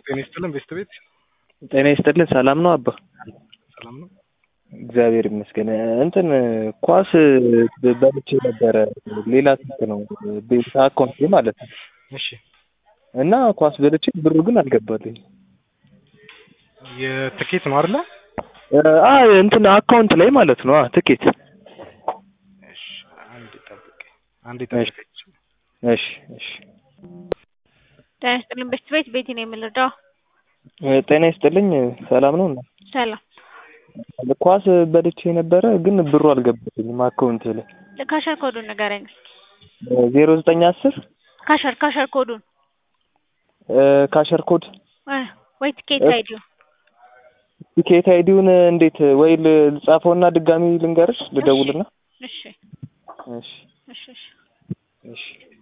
ጤና ይስጥልን ቤስት ቤት ጤና ይስጥልን። ሰላም ነው አባ? ሰላም ነው። እግዚአብሔር ይመስገን። እንትን ኳስ በልቼ ነበረ። ሌላ ስልክ ነው ቤት አካውንት ማለት ነው። እሺ እና ኳስ በልቼ ብሩ ግን አልገባልኝ። የትኬት ነው አይደለ? አ እንትን አካውንት ላይ ማለት ነው። አ ትኬት። እሺ አንድ ጠብቅ፣ አንድ ጠብቅ። እሺ እሺ። ጤና ይስጥልኝ ቤስት ቤት ቤቲ ነው የምንረዳው። ጤና ይስጥልኝ። ሰላም ነው? ሰላም ኳስ በልቼ ነበረ ግን ብሩ አልገባልኝም አካውንት ላይ። ካሸር ኮዱን ንገረኝ። ዜሮ ዘጠኝ አስር ካሸር ካሸር ኮዱን ካሸር ኮድ እ ወይ ትኬት አይዲው ቲኬት አይዲውን እንዴት ወይ ልጻፈውና ድጋሚ ልንገርሽ ልደውልና? እሺ እሺ እሺ እሺ እሺ